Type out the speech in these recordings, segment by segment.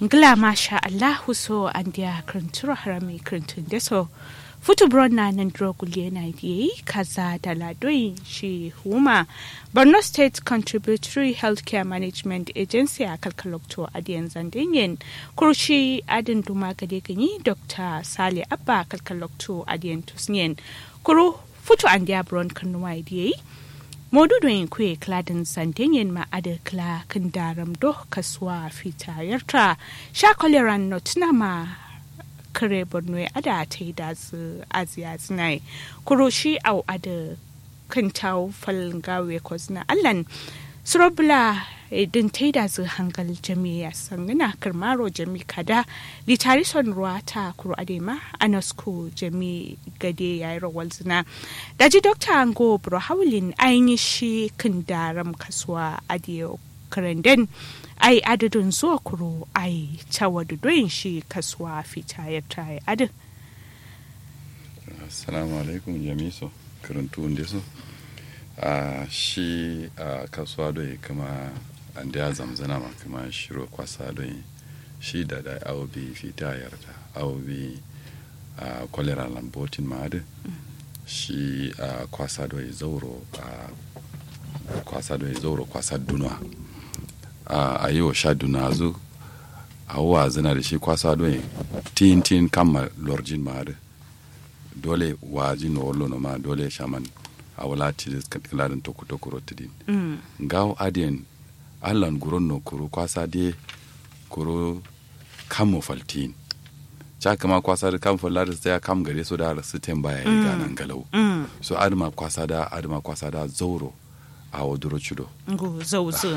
ngla masha allahu so andia krinturo harami krintun deso futu bronna nan drogulie na yi kaza da ladoi shi huma borno state contributory healthcare management agency a kalkalokto adiyan zandinyen kurshi adin duma gade ganyi dr sale abba kalkalokto adiyan tusnyen kuru futu andia bron kanuwa yi modudoyin kuye kladin santenyen ma'adar kla kan daram do kasuwa fitayarta sha koleran notuna ma kare borno ya ada ta yi da su aziya zinai kuroshi au ada kan tau falin gawe ko zina allan surobula din ta yi da su hangal jami'a sangina karmaro jami kada litari son ruwa ta kuro adema anasko jami gade ya yi rawar zina daji dokta ango bro haulin ainihin shi kan daram kasuwa adiyo karanden ai adadin zuwa kuro ai cawa doyin shi kasuwa fita ya tayi adin assalamu alaikum jamiso karantu wanda so a shi a kasuwa doyi kama an da zamzana ma kama shiro kwasa doyi shi da da awo bi fita yarda awo bi a kwalera lambotin ma adin shi a kwasa doyi zauro a kwasa doyi zauro kwasa dunwa a yi wa sha duna zu a wa zina da shi kwasa don tin tin kama lorjin ma da dole waji no wallo no ma dole shaman a wala ti kaladin toku toku rotidin gawo adiyan allan guron no kuro kwasa de kuro kamo faltin cha kama kwasa da kam fallar da ya kam gare so da su tem baya yi ganan galau so adama kwasa da adama kwasa da zauro a waduro chudo ngu zauzu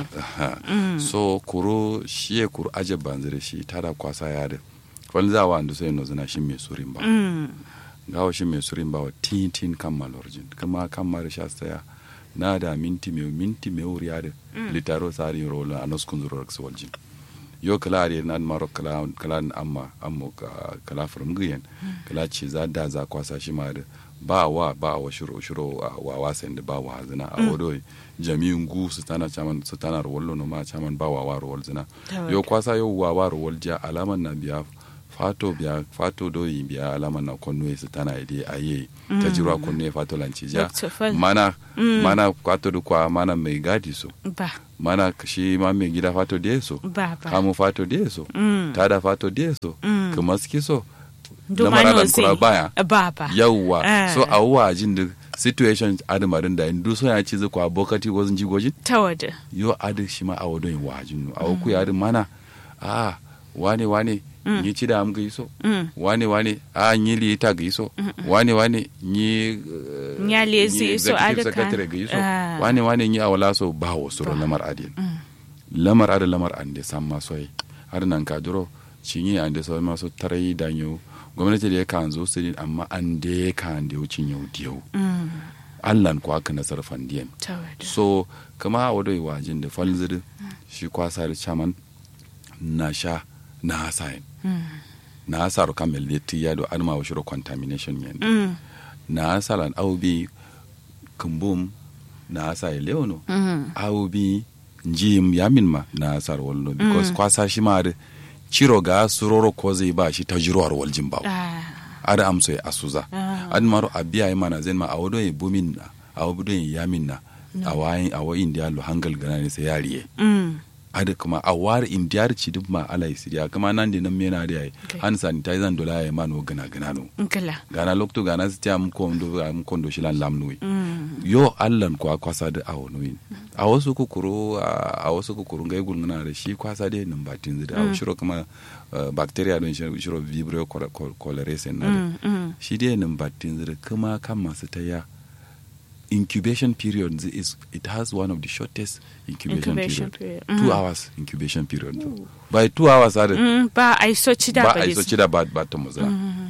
so kuro shiye kuro aje banzire shi tada kwasa yade wani za wa sai no zina shi mai surin ba gawo shi mai surin ba wa tin tin kan malorjin kuma kan mara sha saya na da minti mai minti mai wuri yade litaro sari rola a noskun zuro raksu waljin yo kala are na maro kala kala amma amma kala from giyan kala ce za da za kwasa shi ma da ba wa ba wa shiro shiro wa wasan da ba wa zina a wado jami'in gu su tana chaman su tana rawallo no ma chaman ba wa wa rawal zina yo kwasa yo wa wa rawal ja alaman na biya fato biya fato do yi biya alaman na konno su tana ide aye ta jira konno fato lanci ja mana mana kwato du kwa mana mai gadi so ba mana shi ma mai gida fato da so ba ba kamu fato da so tada fato da so kuma ski so dumano kura baya ba ba yawwa Ah. so a wuwa jin da situation adamarin da indu so ya ci zakwa bokati wazin jigojin ta wada yo adi shi ma a wadon wajin a wuku ya adin mana a wane wane ni ci da am ga iso Mm. wane wane a ni li ta ga iso wane wane ni Nya lezi iso executive adaka. secretary ga iso Ah. wane wane ni a wala so ba wa soro lamar adin lamar adin lamar an de san ma soyi har nan ka duro cinye an de so ma so tarai danyo gwamnati da ya kan zo su amma an de kan de wucin yau diyau allan ko aka nasar fandiyan ta wada so kama a wadai wajin da falzir shi kwasa da chaman na sha na hasayin na hasaru kamel da ti yado an ma washiro contamination yen na hasalan aubi kumbum na hasayi leono aubi njim yamin ma na hasar wallo because kwasa shi ma da ciro ga suroro ko zai ba shi ta jirowar waljin ba ada amso ya asuza an maro abiya yi mana zen ma a wado ya bumin na a wado ya yamin na a wayin a wayin da lo hangal gana ne sai yariye ada kuma a war indiyar ci duk ma ala isiriya kuma nan da nan mena da yayi Okay. han sanitizer dola ya mano gana gana no nkala gana lokto gana sti am ko ndo am ko ndo shilan lamnui yo allan ko kwasa da awo nuyin a wasu kukuru a wasu kukuru ngai gulngana da shi kwasa da nan batin zida a shiro kuma uh, bacteria don shiro shiro vibrio cholerae na da shi dai nan batin zida kuma kan masu taya incubation period zi- is it has one of the shortest incubation, Incubation period, period. two hours incubation period by two hours are ba a yi soci da ba ba a iso cida ba ba ta muza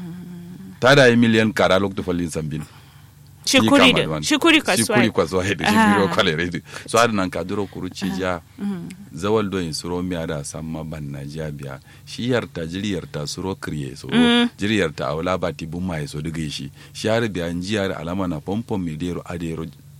ta da yi miliyan kara lokta falin sambin shikuri da shikuri kasuwa shikuri kasuwa da shi Ah. biro kwalere da so har nan ka duro kuru ci ja zawal do in suro miya da samma ban na ja biya shi yarta jiri yarta suro kriye so jiri yarta awla ba ti bumma so diga shi shi har biya nji har alama na pompom mi dero adero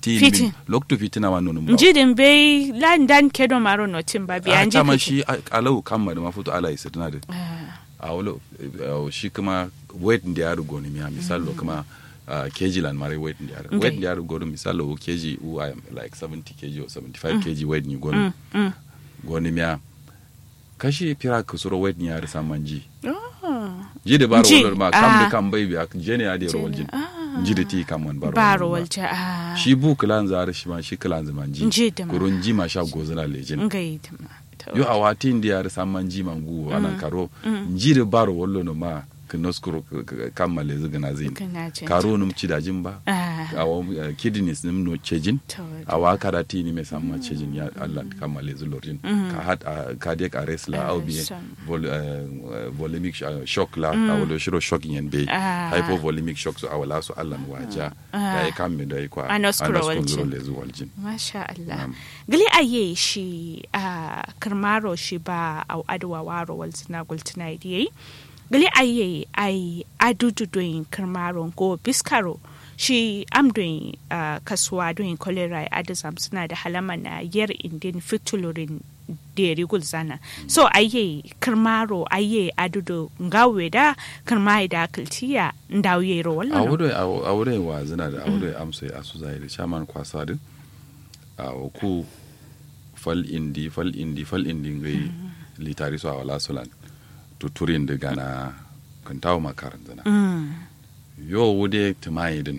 fitin Fitin. min lokto fitina wa nonum ba njidin bai landan kedo maro notin ba biya a nji chama kake. shi a- alau kamma da mafuto ala isirna da Ah, a wolo eh, shi kuma weight ndi yaru goni miya misalo kuma uh, kg lan mare weight ndi yaru Okay. weight ndi yaru goni misalo wo kg who I am like 70 kg or 75 kg weight ni goni mm. goni miya kashi pira kusuro weight ni yaru samanji Oh, ji da baro Ji, wolo ma kam da ah. kam bai biya je ne ya da Jene, rawal jin ah. ji da ti kam wan baro baro wolo ma. walja ah shi bu kilan zare shi ma shi kilan zaman ji Ji da ma. kurun ji ma sha gozuna lejin ngai tama to yo a wati ndi yare samman ji mangu ana karo njire baro wollo no ma kinos kuro kammale zigana zin kana jin karo num cidajin ba ah awo uh, kidneys nim no cejin to awa karati ni me samma cejin ya Allah kammale zulorjin ka hat uh, cardiac arrest la Ah, au bien sam. vol, uh, volemic sh- uh, shock la awo do shiro shock yen be Ah. hypovolemic shock so awala so Allah waja Ah. da ya kamme da ya kwa Anos kuro waljin. kuro le zuwaljin Masha Allah. Na'am. Gali aye shi a karmaro shi ba a adwa waro wal sina gultina idiyai. Gali aye ai adudu doin karmaro go biskaro shi am doin ah, kasuwa doin kolera adazam suna da halama na yar indin fitulurin deri gulzana so aye karmaro aye adudu ngawe da karmai da kiltiya ndauye ro a wallan wurin a wurin wa zina da a wurin amsa a su zahiri shaman kwasa din a ku fal indi fal indi fal indi ngai litari so a wala sulan tuturin da gana kan tawo makaran zina mm yo wude tumayi din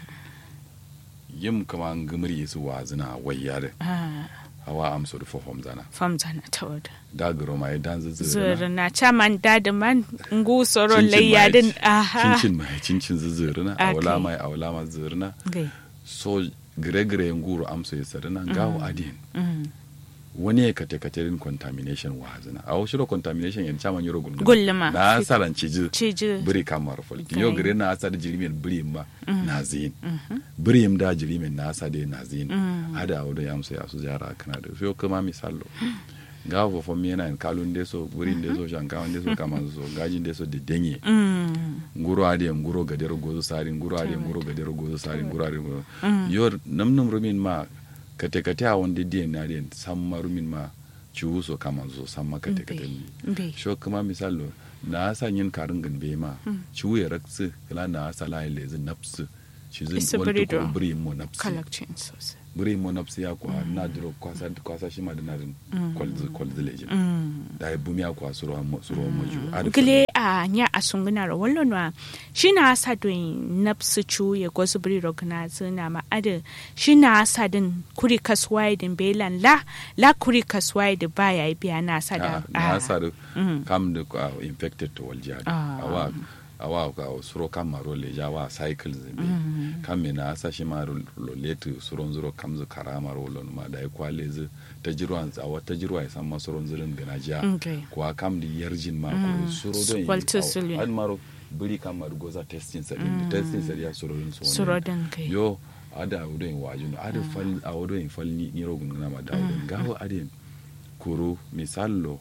yim kama ngimri su wa zina wayya da ah hawa amsa da fofom zana famzana tawada da garo mai dan zuzuru zuru na caman da man ngu soron layyadin aha cincin mai cincin zuzuru na Okay. awala mai awala ma zuru na Gai. so gire-gire nguru amsa ya sarina gawo adin Mm. wani ya kate katerin contamination wa hazina a wasu contamination yan chaman yoro gulguna Gulluma. na asaran ciji Ciji. biri kamar folti Okay. yo gire na asar jirimin biri ma na zin biri da jirimin na asa dai na zin ada a wadda ya amsa ya su jara kana da so kuma misalo gawo fofo mi yana kalun deso biri deso shankawan deso kama so gajin deso da denye Mm. nguro ade nguro gadero gozo sari nguro ade nguro gadero gozo sari nguro ade nguro yor namnum rumin ma kate kate a wonde die na den samma rumin ma ciwu so kama zo samma kate kate ni Mbe. sho kuma misalo na asa yin karin gan be ma ciwu ya raksu kala na asa la ile zin nafsu shi Isa zin biri wani do. ko biri mo nafsu Kalakcin sosai. biri mo nafsu ya kwa na duro kwasa kwasa shi ma da na din kwalzi kwalzi lejin Mm. da ya bumi ya kwa suro mo suro mo ju gile a nya a sunguna ra wallo na shi na sa doin napsu chu ya gosu bri rogna zina ma ade shi na sa din kuri kaswai din belan la la kuri kaswai da baya biya na sa da na ah. sar Mm. kam da uh, infected to waljihad Ah. awa awa ka suro kam maro le jawa cycles be kam me na asa shi maro lo letu suron zuro kam zu karama ro lo ma da kwa le zu ta jirwan awa ta jirwa ya san ma suron zurin gana ja Okay. kwa kam di yarjin ma ko suro don Walter Sullivan. an maro buri kam maro goza testing sa din testing sa ya suro din so Suro din kai. yo ada awudoyin wajunu ada fal awudoyin fal ni ni rogun na ma da awudoyin gawo adin kuro misallo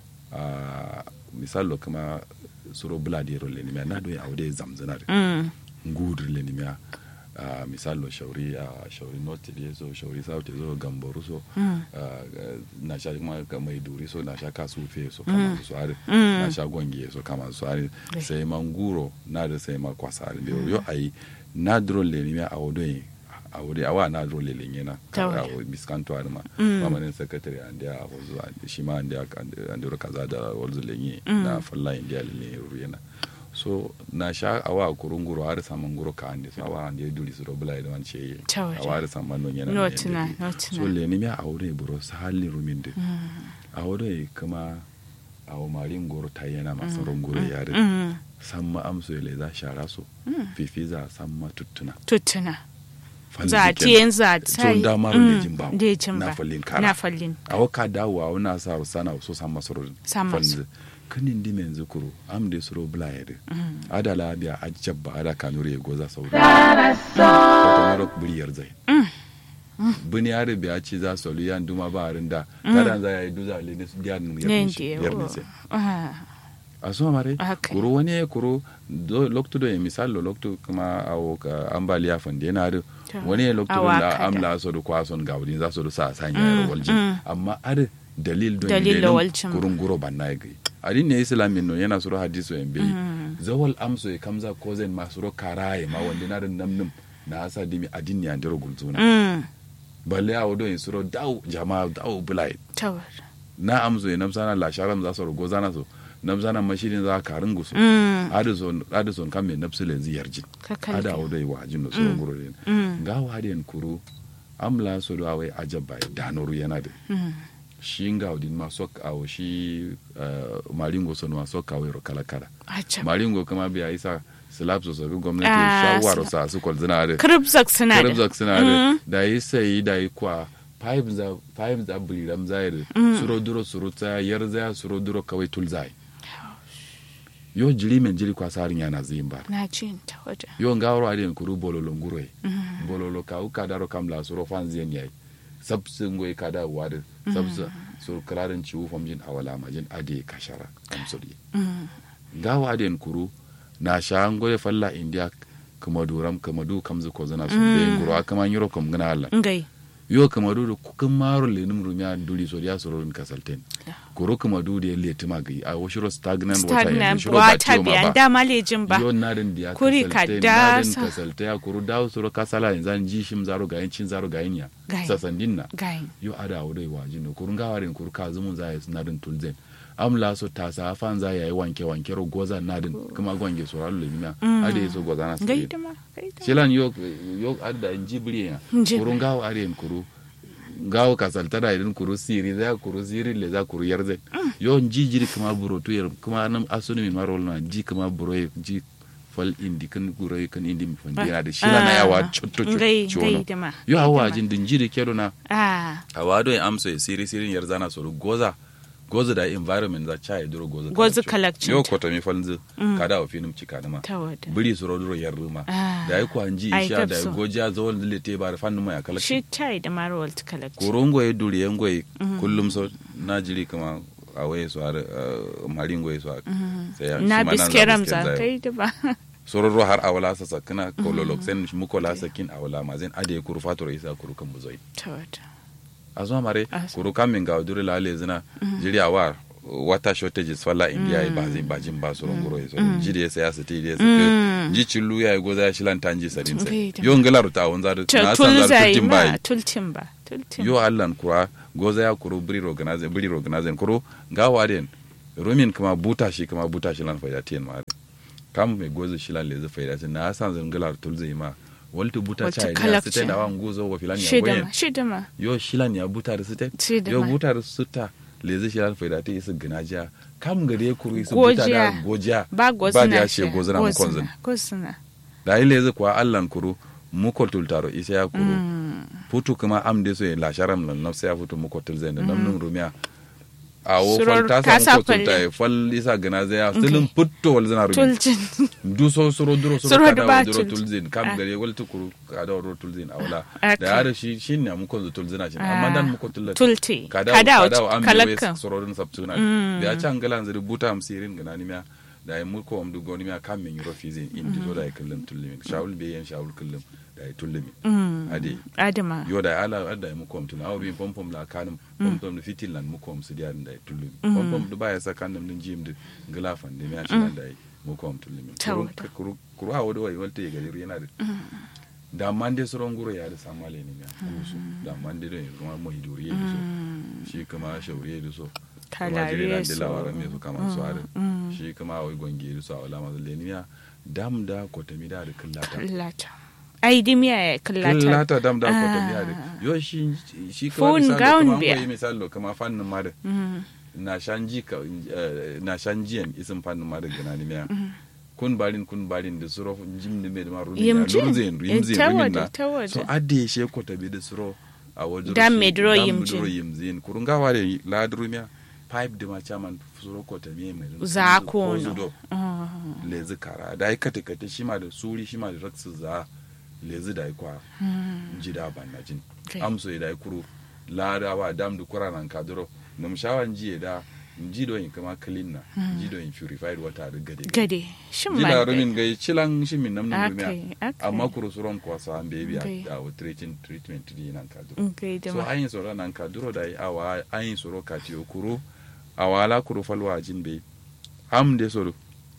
a misallo kama suro bladi ro le nimya na do awude zamzana de Mm. ngudur le nimya a misallo shauri a shauri north de so shauri south de so gamboru so Mm. ah, na sha kuma ka mai duri so na sha kasu fe so kama su are Mm. na sha gonge so kama su are Right. sai manguro na da sai ma kwasa are de yo ai na dro le nimya awudoyin awude awa na dro le le nyena Tawai. ka miskanto arma Mm. mamanin secretary and ya wazu shi ma and ya and ya kaza da wazu lenye Mm. na falla india le ruyena so na sha awa kurunguro har saman guro ka ande so awa ande duli so robla da wan ce Tawai. awa har saman non yana No ne tuna, yanda no bi. tuna. so le ni mi aure buro sa halli ruminde aure kuma awo marin goro ta yana masaron goro yare Mm. samma amso le za shara so fifiza samma tuttuna Tuttuna. Falli Za kenan. tiyen za so tai. da maro Mm. le jin bawo Da jin na ba. fallin kara Na fallin. awo ka dawo awo na sa sana so san masoro San maso. kanin di men zukuru am de suro blayede ada labiya a jabba ada kanure goza saudi ko maro buriyar zai buni are biya ci za su lu yan duma ba rinda kada za ya yi duza le ne su diya nu Ne ya ndiye. yar ne sai Ah. aso mare Okay. kuru wani kuru do lokto do misal lo lokto kuma awo ka ambaliya fande yana da Ta. wani lokto Awa da kada. amla so do kwason gawdin za so do sa sanya Mm, mm, waljin mm. amma ar dalil do Dalil ne lo nan waljin. kurun guro banna gai adin ne islamin no yana suro hadiso en bai zawal amso e kamza kozen ma suro karaye ma wanda na rin namnum na asa dimi adin ne andiro gulzuna Mm. balle a wado in suro daw jama'a daw bulai Tawar. na amso e namsana la sharam za so go zana so namsana mashidin za karin gusu Mm. adison adison kam me napsule ziyarjin Ka kalli. ada odo e wajin no suro guro den Mm. ga waden kuru amla so do awai ajabba e danoru yana de Mm. shi ngawdin ma sok awo shi uh, maringo son ma sok awo ro kala kala Acha. maringo kama biya isa slap so so gwamnati Ah, shawaro sila- sa su kol zina de Kribzak suna da. karabzak suna da da yi sai da yi kwa five za five za buliram zai da suro duro suro ta yar za suro duro kawai tul zai yo jiri men jiri kwa sarin yana zin bar Na jin ta waje. yo ngawro adin kuru bololo nguroi bololo ka uka daro kamla suro fan zin yayi sabsu ngoy kada wade sabsu suro kalarin ciwu famjin awala majin ade kashara kamsuri Mm. gawa adin kuru na sha ngoye falla india kuma duram kuma du kamzu ko zana so be nguro akama nyiro kom gana alla Ngai. yo kuma du kukan maro le num rumya duli so ya soro in kasalten kuro kuma du de le tima gi a washiro stagnant water Stagnant yanzu shiro ba wata tiyo ma biyan ba dama lejin ba. yo nadin dia Kuri ka kasalte dasa. nadin kasalte ya kuru dawo soro kasala yanzu an ji shim zaro ga yancin zaro ga yanya Gayin. sasandin na Gai. yo ada wudai waji no kurun gawarin kuru ka zumun za ya nadin tulzen amla so ta sa fan za ya yi wanke wanke ro goza nadin kuma gwange so ralu lemina ade so goza na Gai sai da ma. Gai da ma. shilan yo yo adda njibri ya Njibri. kurun gawo aren kuru gawo kasalta da irin kuru siri za kuru siri le za kuru yarze yo njijiri kuma buro to yar kuma nan asuni min marol na ji kuma buro ye ji fal indi kan guro ye kan indi mi fandi yana da shila na yawa chotto Ngai. Gai chono da ma. yo Gai da hawa ma. jin din jiri kedo na Ah. awado e amso e siri siri yar zana so goza goza da environment za cha e duro goza Goza kalakcin. kalakcin yo ta. koto mi falzu kada o finum cika ma Ta wada. biri su roduro yar ruma Ah. da ya kwanji Ai, isha da ya gabso. goja zawal dile te bar fannu mai akala Shi ta yi da maro walta kalakci. korongo ya duri yan goyi kullum so na jiri kama a waye su har marin goyi su har sai ya Na shi ma nan za biske ramza. bisken zai. Kai da ba. sororo har awala sa sakina kololok sen mukola sakin awala mazen ade kuru fatoro isa kuru kan buzoi Ta wada. a zuwa mare As- kuru kamin ga duri la le zina jiri awa water shortages falla india ya bazin bajin ba soron guro so jiri ya saya su ti ya su ji cillu ya go za shilan tanji sadin sai Okay, da- yo ngalar ta on za na san Tul za zai tutin ma. bai Tultin ba. Tultin. yo allan kura goza ya kuru biri organize biri organize kuru ga waden rumin kuma buta shi kuma buta shi lan faida tiyan ma kam me goza shi lan lezi faida tin na san zan galar tul zai ma waltu buta Waltu cha ya kalakci. sita da wan gozo wa filan ya Shi da goyen ma. Shi da ma. yo shilan ya buta da sita Shi da yo ma. buta da sita lezi shilan faida ta isa ginajiya kam gare ya kuru isa buta da Gojiya. gojiya Ba ba gozina da ya she gozina mu konzin Gozina. da yi lezi kuwa allan kuru muko tultaro isa ya kuru putu kuma am de so la sharam lan nafsa ya futu muko tulzen da namnun rumiya a wo Suror fal ta ka sa muko sa tulta e fal isa gana zaya stilin putto wal zana rumi Tultin. du so suro duro suro Suro kada ba wa duro tul- tulzin Ah. kam gare wal tukuru kada wa duro tulzin awla Aka. da yare shi shin ne muko zu tulzina shi amma dan muko tulta Tulti. kada Kada kada wa am kalakkan. be suro din sabtuna da ya can galan zuri buta am sirin gana ni miya da ya muko am du goni miya kam min yuro fizin indi zo da ya kullum tullumi shawul be yan shawul kullum da ya tullumi ade Adama. yo da ala adda mu kom tun awri pom pom la kanum pom pom da fitil lan mu kom su diar da tullu pom pom du baya sa kanum din jim de gala fan de mi a shilan da mu kom tullu mi Tawada. kuru kuru awo do wai walte ga yana da da mande soron guro ya da samale ne mi kusu da mande do kuma mo hiduri ya so shi kuma shauri ya so kuma jire Kalare nan de so. lawara me so kama so are shi kuma awai gongi so awala ma le ni dam da ko tami da da kallata Kallata. Ai dimiya ya kallata. killata dam da ko tafiya da yo shi shi kuma Phone misali gown kuma biya. an misali kama fannin ma da Mm. na shanji ka eh, na shanjiyan isin fannin ma da gana ni miya kun barin kun barin da suro jim ne me da ma rumin ya Yimjin. lurzin Eh, yimzin ta rumin waje, na ta waje. so adde she ko tabi da suro a wajen Dam shi- me duro dam yimjin. duro yimzin kurun gawa da ladru miya pipe da ma chaman suro ko tabi mai Za ko ko zudo no. Ah. lezi kara da ai kate kate shi ma da suri shi ma da raksu za lezi da ai kwa ji da ban na jin Okay. amso da ai kuru ladawa dam du kura nan kaduro num shawan ji da jido in kama clean na jido in purified water da gade gade shin ma jila rumin gai cilan shi min namnu Okay, rumiya okay. amma kuru suron kwasa an bebi Okay. a a treatment treatment di nan ka duro gai da so ma ayin soro nan ka duro da awa ayin soro ka tiyo kuru awala kuru falwa jin be am de soro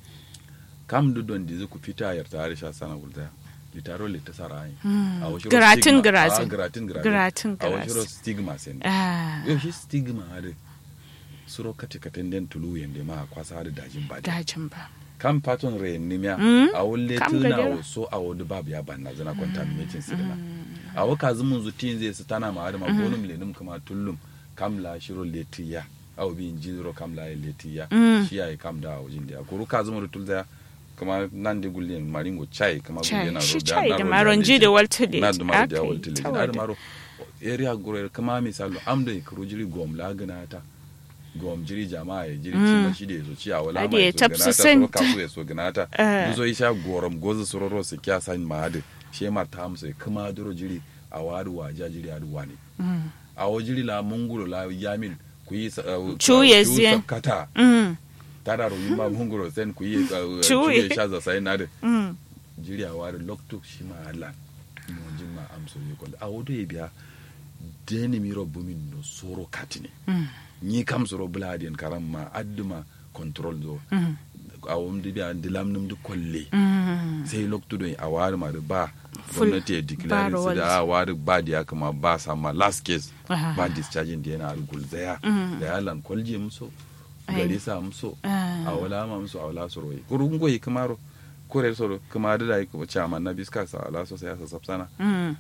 kam du don dizu ku fita yar tare sha sana gulda litaro le ta sara ayin Hmm. a wo shiro Giratin stigma. giratin. Ah, giratin giratin Giratin a wo giratin. shiro stigma sen ah yau shi stigma hade suro kate katen den tulu yende ma kwasa hade dajin ba dajin ba kam paton re nimya Mm. a wolle Kam tuna gadara. wo so a wodu babu ya banna zana contaminating sidana a wo kazu mun zutin zai su tana ma adama bonum lenum kama tullum kam la shiro letiya a wo bin jinro kam la letiya Mm. shi ai kam da wajin da kuru kazu mun tulza kama nan de gulle maringo chai kama Chai, gulle na shi ro chai da ro maronji da waltule. na da maro da Akai, waltule ta na da wada. maro area gure kama misalo amdo kuru jiri gom la gana ta gom jiri jama'a ya jiri cima shi da ya so ci a wala Ade ma ya ya so tafsu ganata sent. soro kasu ya so ganata Eh. duzo isha gorom gozu sororo su kya san ma ade she ma ta amsa kuma duro jiri a wadu waja jiri adu wani Mm. a wo jiri la mungulo la yamin ku yi sa- uh, Chuye uh, chu zien. kata Mm. tada ro yimba mungulo sen ku yi uh, Chuye. chuye shaza sai nade Mm. jiri a wadu lokto shi ma Allah mo jin ma amso yi ko a wodo ye biya deni mi ro bumin no soro katine Mm. ni kam soro bladien karam ma adduma control zo Mm. a wumdi biya dilam num du kolle Mm. sai lokto do a wari ma da ba Full gwamnati ya declare bar su da a wari ba da ya kama ba sama last case Ah. ba discharging da yana algul zaya Mm. da ya lan kwalje muso Ai. gari sa muso Ah. a wala ma muso a wala soro yi kurun goyi kamaro kore soro kuma da da yi kuma chairman na biska sa ala so sai ya sa sapsana Mm.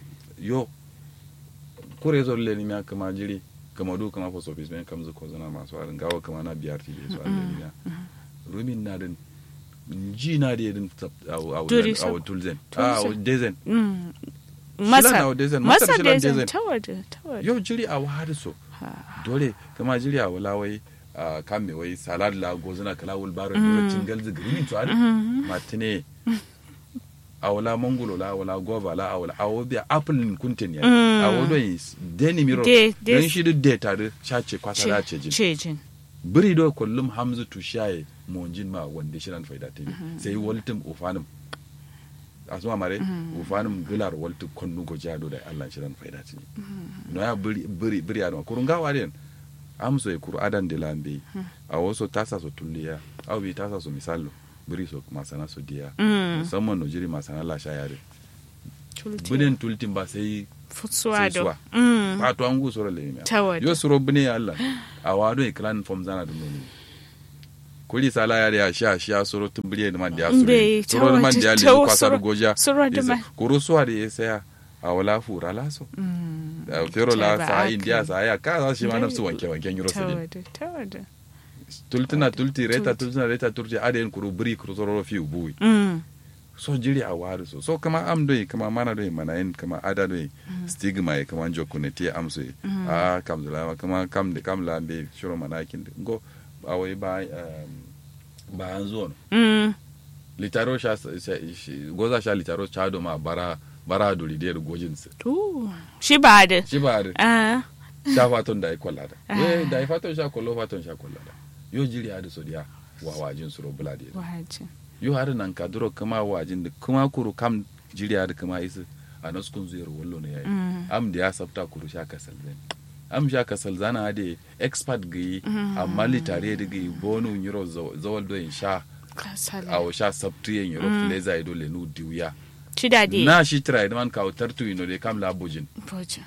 yo kure zor le nimya kama jiri kama du kama post office men kamzu ko zana masu arin gawa kama na BRT be so arin nimya rumin na din ji na da yadin Duri a so- wa tulzen tulzen. a wa dezen Mm. Shilan Masa, na dezen, masa masar shilan dezen, dezen. ta waje, ta waje. yau jiri a wa so Ha. dole kama jiri a wala wai a kan me wai salad la gozuna kala wul baro dole cingal zi green to ari matine a wala mangulo la wala gova la a wala a wo biya apple nin kuntin ya Mm. a wo don yi deni miro De- de- don shi duk de tare shace kwasa da ce jin Cejin. biri do kullum hamzu tu shaye monjin ma wanda shiran faida te sai waltum ufanum asuma mare ufanum gilar waltu konnu go jado da Allah shiran faida te no ya biri biri biri ya no kurunga waren amso e kuru adan de lambe a waso tasa so tulliya aw bi tasa so misalo biri so masana so diya Mm. musamman no jiri masana la shayare Tulti. binin tultin ba sai Futsuwa sai do. suwa. Mm. ba to an gu soro le mi Ta waje. yo soro bine ya Allah a wado e clan form zana dum no kuli sala ya ya sha sha soro tumbire da man da soro Mbe, ta soro da man waje, da ta le wa- kwasar soro- goja soro da Isa- man. kuru suwa da ya saya a wala fura laso Mm. da fero la Ta ba sa aka india yi. sa ya ka za shi ma Dai. nafsu wanke wanken euro Ta sedin waje, ta waje. tultina tulti reta Tulti. tultina reta turti aden kuru buri kuru soro fi ubuwi Mm. so jiri a wari so so kama am doi kama mana doi mana yin kama ada doi stigma ye kama jo kune tie am so ye. a kam zula kama kam de kam la be shuro mana kin de. go awai ba um, ba an zo no Mm. litaro sha sa- sa- shi- goza sha litaro cha do ma bara bara duri de gojin se To, shi ba da. shi ba da Ah. sha faton da ai kollada Ah. we da ai faton sha kollo faton sha kollada yo jiri adu so dia wa wajin suro buladi Waje. yo har nan ka duro kuma wajin da kuma kuru kam jiriya da kuma isu a naskun zuyar wallo ne yayi Mm. am da ya sabta kuru sha kasal zan am sha kasal zana da expert gayi amma litare da gayi bonu nyiro zawal do in sha Kasala. a sha sabtu yin yiro fleza ido le nu diuya Shi da dai. na shi try man ka tartu ino de kam la bujin Bojin.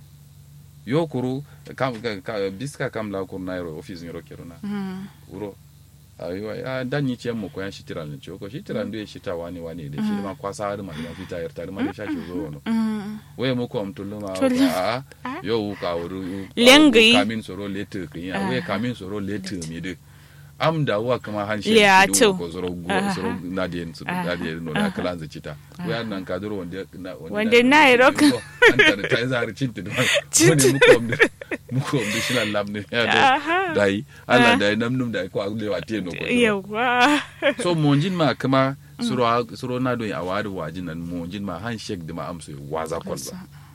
yo kuru kam ka- ka- biska kam la kuru na yiro office yiro keruna Mm. wuro ayiwa a dan yi ce mu koyan shitira ne ce ko shitira ndo ya shita wani wani da shi ma kwasa har ma da fita yar tare ma da shashi zo wono Mm. waye mu ko amtullu ma Tullu. a Ah. yo ka wuru Lengi. kamin soro lete kin ya waye kamin soro lete mi de am da wa kama han shi Liato. ko soro go Aha. soro na de su da de no da kala za cita waye nan ka duro wanda na Wanda na yi rock. an ta ta za har cinta da wani mu ko mu ko mu shi lam ne ya Aha. da dai Allah da nam num da ko agle wa te no ko Yawa. so monjin ma kama suro suro na do a wadi wajin nan monjin ma handshake da ma amso waza kwalba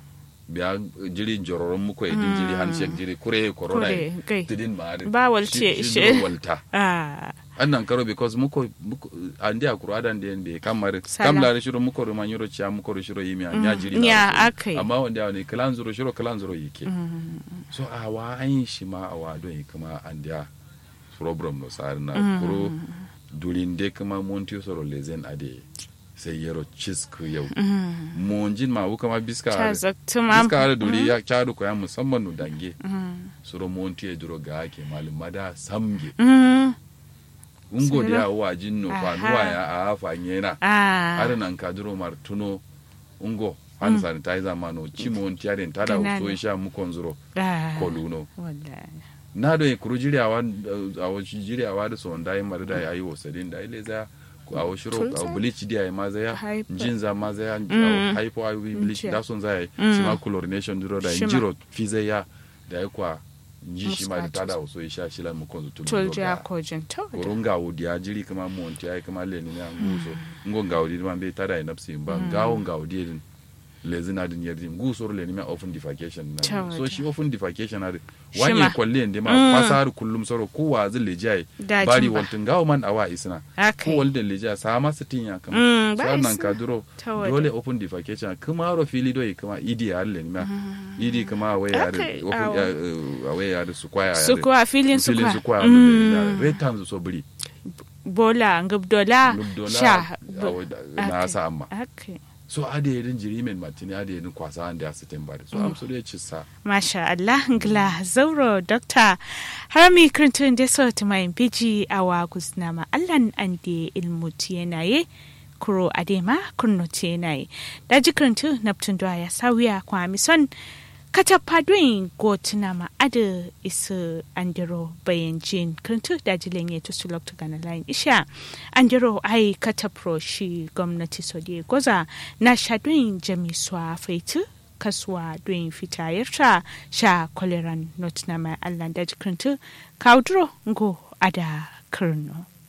biya jiri jororon muko edin jiri handshake jiri kure corona Kure, gai. tidin ma ari. Ba walce, Shi- shi she. duro walta Ah, annan karo because muko muko andi akuru adan de ende kamar Sala. kam la shiro muko ro manyoro cha muko ro shiro yimi anya jiri na nya ro shiro. akai. amma wanda wani kalan zuro shiro kalan zuro yake so a wa an shi ma a wa don kuma andiya problem no sar na kuro durinde kuma monti soro lezen ade sai yero cisku yau monjin ma wuka ma biska ta are. zaktu ma. biska are duri ya chadu ko ya musamman no dange soro monti e duro ga ke malum mada samge Mm. ungo Sira. da wa jinno fa Aha. nuwa ya a afa nyena Ah. ada nan ka duro martuno ungo hand sanitizer mano chimo on tiare tada Kanana. so sha mu konzuro Ah. koluno Wallahi. na do kuru jiriyawa a wo jiriyawa da son dai mar da yayi wasadin da ile za ku a wo shiro Tulsa. a bleach dia ma za ya Hyper. jinza ma za ya Mm. hypo i bleach Nche. da son za ya Mm. shi ma chlorination duro da Shima. jiro fize ya da ya kwa nji shi ma da Muscat. tada so sha shi la mu konzu tulu Tulja kojin to. kurunga wudi ya jiri kama monti ya kama leni na nguso ngo ngawdi ma be tada ina psi ba ngawo ngawdi din lezi na din yerdi nguso ro leni ma often defecation na Tawada. so shi often defecation na Shima. wanye kwalle ndi ma Mm. pasar kullum soro ku wa zin lejai Dajin bari ba. waltin ngawo man awa isna Akai. ko walden lejai sa ma sitin ya Mm, kama ba so nan isna. ka duro Tawada. dole open defecation kuma ro fili do kuma idi ya leni ma idi kuma awe ya Akai, open awo. ya awe ya su kwaya Su kuwa filin su filin kuwa. su kwaya Mm. red times so buri Bola ngubdola. lubdola Sha. na Akai. sa amma Okay. so ade yedin jirimen matini ade yedin kwasa ande asitin bari so am so de chissa Masha Allah ngla zauro dokta harami kirintun da so ta mai biji awa gusnama Allah ande ilmu tiyenaye kuro adema kurno tiyenaye daji kirintu naptun da ya sawiya kwa mison kata padwin go tunama ada isu andiro bayan jin kirintu daji lenye to sulok to gana lain isha andiro ai kata pro shi gwamnati so de goza na shadwin jamiswa faitu kasuwa don fitayarta sha kwaleran not na mai allah da jikinta kaudro ngo ada kirno